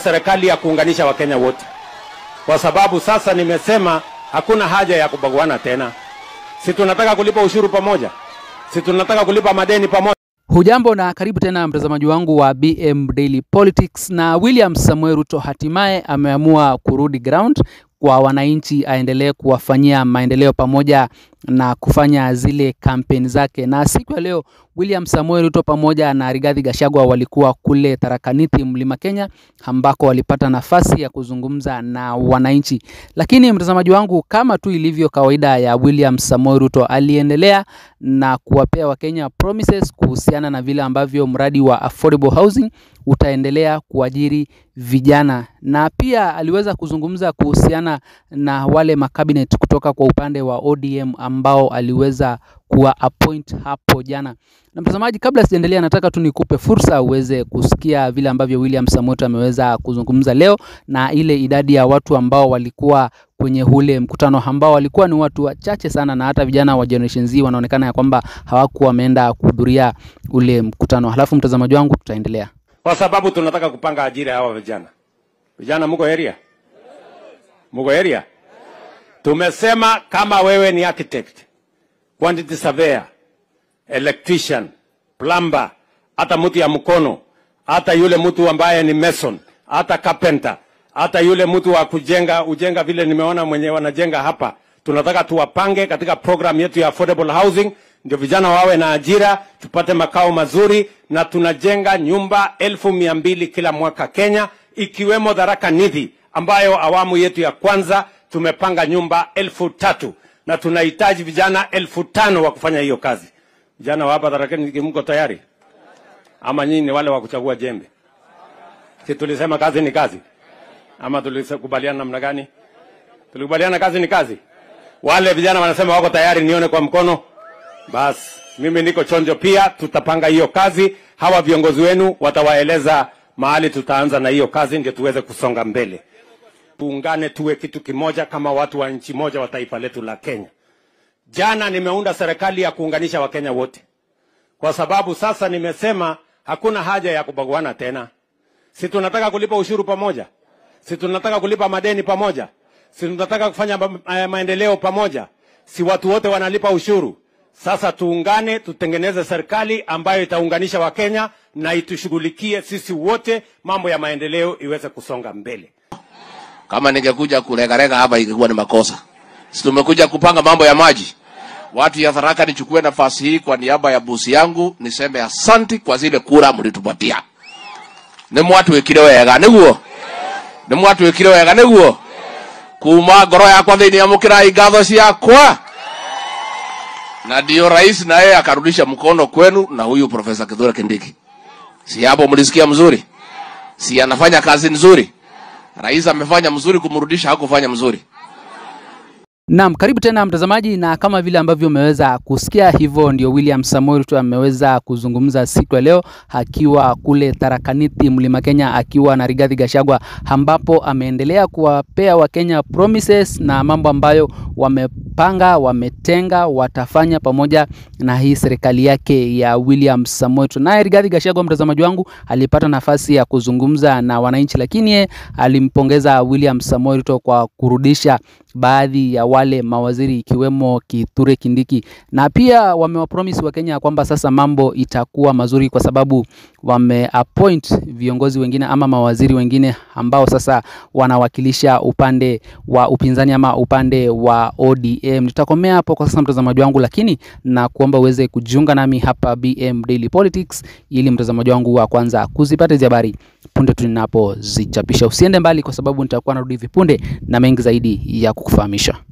serikali ya kuunganisha Wakenya wote, kwa sababu sasa nimesema hakuna haja ya kubaguana tena. Si tunataka kulipa ushuru pamoja, si tunataka kulipa madeni pamoja. Hujambo na karibu tena mtazamaji wangu wa BM Daily Politics. Na William Samuel Ruto hatimaye ameamua kurudi ground kwa wananchi, aendelee kuwafanyia maendeleo pamoja na kufanya zile kampeni zake. Na siku ya leo William Samuel Ruto pamoja na Rigathi Gachagua walikuwa kule Tharaka Nithi, Mlima Kenya, ambako walipata nafasi ya kuzungumza na wananchi. Lakini mtazamaji wangu, kama tu ilivyo kawaida ya William Samuel Ruto, aliendelea na kuwapea Wakenya promises kuhusiana na vile ambavyo mradi wa affordable housing utaendelea kuajiri vijana, na pia aliweza kuzungumza kuhusiana na wale makabinet kutoka kwa upande wa ODM ambao aliweza kuwa appoint hapo jana. Na mtazamaji, kabla sijaendelea, nataka tu nikupe fursa uweze kusikia vile ambavyo William Samoei ameweza kuzungumza leo na ile idadi ya watu ambao walikuwa kwenye ule mkutano ambao walikuwa ni watu wachache sana, na hata vijana wa Generation Z wanaonekana ya kwamba hawakuwa wameenda kuhudhuria ule mkutano. Halafu mtazamaji wangu, tutaendelea kwa sababu tunataka kupanga ajira ya hawa vijana. Vijana muko area? Muko area? Tumesema kama wewe ni architect, quantity surveyor, electrician, plumber, hata mtu ya mkono, hata yule mtu ambaye ni mason, hata carpenter, hata yule mtu wa kujenga ujenga, vile nimeona mwenye wanajenga hapa, tunataka tuwapange katika program yetu ya affordable housing, ndio vijana wawe na ajira, tupate makao mazuri, na tunajenga nyumba elfu mia mbili kila mwaka Kenya, ikiwemo Tharaka Nithi ambayo awamu yetu ya kwanza tumepanga nyumba elfu tatu na tunahitaji vijana elfu tano wa kufanya hiyo kazi. Vijana wa hapa Tharaka Nithi, mko tayari ama nyinyi ni wale wa kuchagua jembe? Si tulisema kazi ni kazi, ama tulikubaliana namna gani? Tulikubaliana kazi ni kazi. Wale vijana wanasema wako tayari, nione kwa mkono. Basi mimi niko chonjo pia, tutapanga hiyo kazi. Hawa viongozi wenu watawaeleza mahali tutaanza na hiyo kazi, ndio tuweze kusonga mbele. Tuungane, tuwe kitu kimoja kama watu wa nchi moja wa taifa letu la Kenya. Jana nimeunda serikali ya kuunganisha Wakenya wote, kwa sababu sasa nimesema hakuna haja ya kubaguana tena. Si tunataka kulipa ushuru pamoja, si tunataka kulipa madeni pamoja, si tunataka kufanya ma maendeleo pamoja, si watu wote wanalipa ushuru. Sasa tuungane, tutengeneze serikali ambayo itaunganisha Wakenya na itushughulikie sisi wote, mambo ya maendeleo iweze kusonga mbele. Kama ningekuja kulegarega hapa ingekuwa ni makosa. Si tumekuja kupanga mambo ya maji. Watu ya Tharaka, nichukue nafasi hii kwa niaba ya busi yangu niseme asanti kwa zile kura mlitupatia. Nĩ mwatwĩkire wega nĩguo nĩ mwatwĩkire wega nĩguo kuma ngoro yakwa thĩinĩ amũkĩrai ngatho ciakwa na ndio rais na yeye akarudisha mkono kwenu na huyu Profesa Kithure Kindiki. Si hapo mlisikia mzuri? Si anafanya kazi nzuri? Rais amefanya mzuri kumrudisha, hakufanya mzuri. Naam, karibu tena mtazamaji, na kama vile ambavyo umeweza kusikia, hivyo ndio William Samoei Ruto ameweza kuzungumza siku ya leo akiwa kule Tharaka Nithi, Mlima Kenya, akiwa na Rigathi Gachagua, ambapo ameendelea kuwapea Wakenya promises na mambo ambayo wamepanga, wametenga, watafanya pamoja na hii serikali yake ya William Samoei Ruto. Naye Rigathi Gachagua, mtazamaji wangu, alipata nafasi ya kuzungumza na wananchi, lakini ye alimpongeza William Samoei Ruto kwa kurudisha baadhi ya wale mawaziri ikiwemo Kithure Kindiki, na pia wamewapromise Wakenya kwamba sasa mambo itakuwa mazuri kwa sababu wameappoint viongozi wengine ama mawaziri wengine ambao sasa wanawakilisha upande wa upinzani ama upande wa ODM. Nitakomea hapo kwa sasa mtazamaji wangu, lakini na kuomba uweze kujiunga nami hapa BM Daily Politics ili mtazamaji wangu wa kwanza kuzipata hizi habari punde tu ninapozichapisha. Usiende mbali, kwa sababu nitakuwa narudi hivi punde na mengi zaidi ya kukufahamisha.